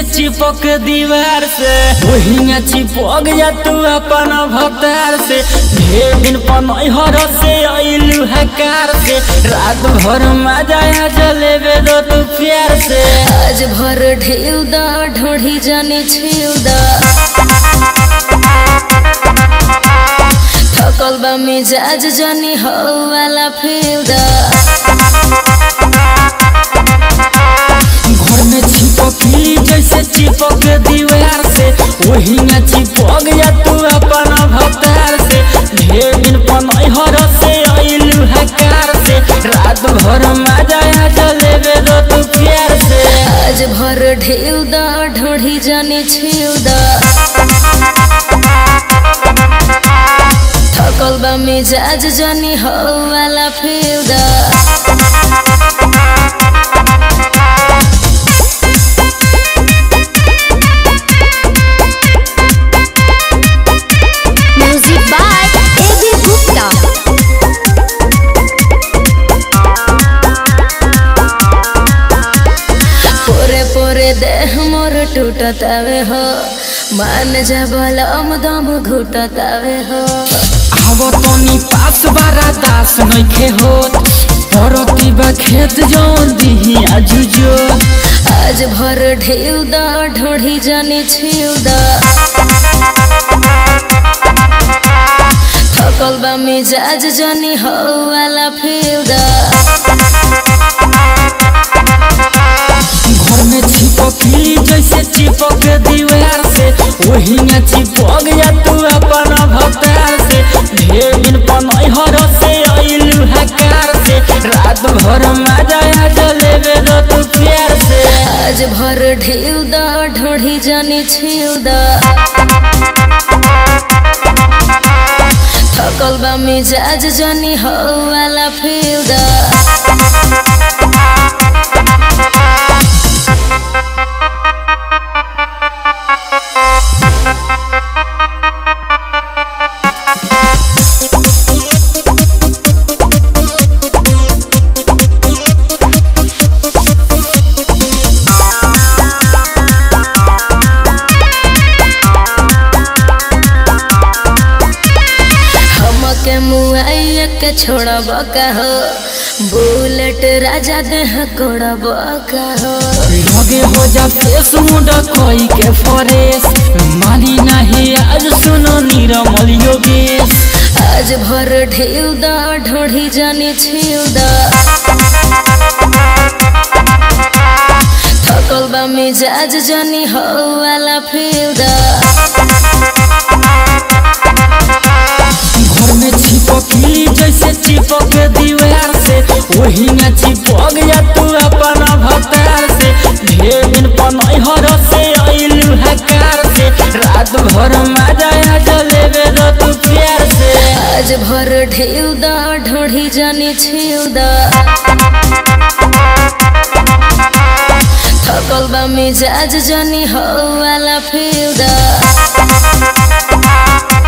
जैसे चिपक दीवार से वही चिपक जा तू अपन भतार से ढेर दिन पनहर से अइलू हकार से रात भर मजा आ जलेबे दो तू प्यार से आज भर ढेउ दा ढोढ़ी जाने छेउ दा थकल बा मिजाज जानी हो वाला फेउ दा घर में चिपकली जैसे चिपक दीवार से वही चिपक जा तू अपन भतार से ढेर दिन पनहर से अइलू हकार से रात भर मजा आ जलेबे दो तू प्यार से आज भर ढेउ दा ढोढ़ी जाने छेउ दा थकल बा मिजाज जानी हो वाला फेउ दा Music by A.B. Gupta. पोरे पोरे देह मोर टूटतावे हो मान जा बलम दम घुटतावे हो आव तनी पास बारा दास नइखे होत परती बा खेत जौन दिही आजुजो आज भर ढेउ दा ढोढ़ी जाने छिउ दा थकल बा मिजाज जानी हो वाला फेउ दा घर में चिपकली जैसे चिपक दीवार से वही चिपक जा तू अपन भतार से ढेर दिन पनहर से अइलू हकार से रात भर मजा आ जलेबे दो तू प्यार से आज भर ढेउ दा ढोढ़ी जाने छिउ दा थकल बा मिजाज जानी हो वाला फेउ दा हमके मुआइया के छोड़ब का हो बुलेट राजा देह कोड़ब का हो लगे हो जा फेस मुंडा कोई के फरेस मानी नहीं आज सुनो नीरमल योगेश आज भर ढेउ दा ढोढ़ी जाने छिउ दा थकल बा मिजाज जानी हो वाला फेउ दा घर में चिपकली जैसे चिपक दीवार से वही चिपक जा तू अपन भतार से ढेर दिन पनहर से अइलू हकार से रात भर मजा आ जलेबे दो तू प्यार से आज भर ढेउ दा ढोढ़ी जाने छिउ दा थकल बा मिजाज जानी हो वाला फेउ दा